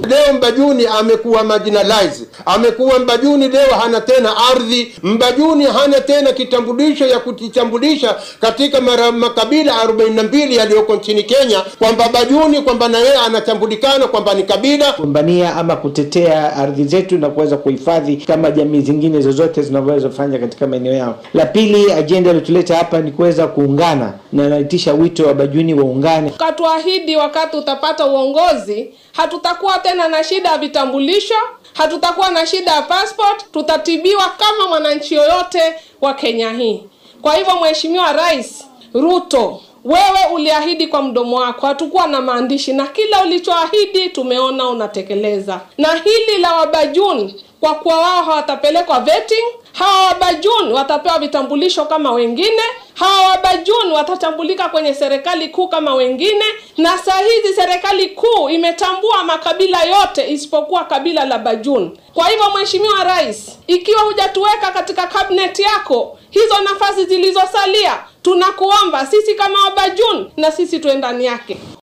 Leo Mbajuni amekuwa marginalized, amekuwa Mbajuni leo hana tena ardhi. Mbajuni hana tena kitambulisho ya kujitambulisha katika mara, makabila 42 yaliyoko nchini Kenya, kwamba Bajuni kwamba na yeye anatambulikana kwamba ni kabila kugombania ama kutetea ardhi zetu na kuweza kuhifadhi kama jamii zingine zozote zinavyoweza kufanya katika maeneo yao. La pili, ajenda iliyotuleta hapa ni kuweza kuungana na naitisha wito wa Bajuni waungane. Ukatuahidi wakati utapata uongozi, hatutakuwa tena na shida ya vitambulisho, hatutakuwa na shida ya passport, tutatibiwa kama mwananchi yoyote wa Kenya hii. Kwa hivyo, Mheshimiwa Rais Ruto, wewe uliahidi kwa mdomo wako, hatukuwa na maandishi, na kila ulichoahidi tumeona unatekeleza. Na hili la Wabajuni, kwa kuwa wao hawatapelekwa vetting, hawa Wabajuni watapewa vitambulisho kama wengine, hawa Wabajuni watatambulika kwenye serikali kuu kama wengine. Na saa hizi serikali kuu imetambua makabila yote isipokuwa kabila la Bajuni. Kwa hivyo, Mheshimiwa Rais, ikiwa hujatuweka katika kabineti yako hizo nafasi zilizosalia, tunakuomba sisi kama Wabajuni na sisi tuwe ndani yake.